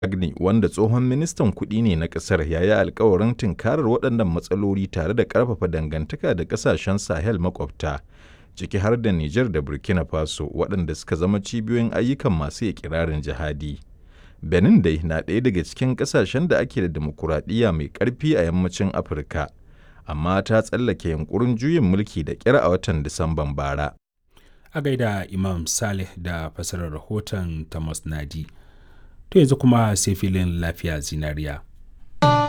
Agnew wanda tsohon ministan kuɗi ne na ƙasar ya yi alkawarin tunkarar waɗannan matsaloli tare da ƙarfafa dangantaka da ƙasashen Sahel makwabta, ciki har da Nijar da Burkina Faso waɗanda suka zama cibiyoyin ayyukan masu iƙirarin jihadi. Benin dai na ɗaya daga cikin ƙasashen da ake da dimokuraɗiyya mai ƙarfi a yammacin Afirka, amma ta tsallake yunƙurin juyin mulki da ƙyar a watan Disamban bara. A gaida Imam Saleh da fasarar rahoton Thomas Nadi. To yanzu kuma sai filin lafiya zinariya.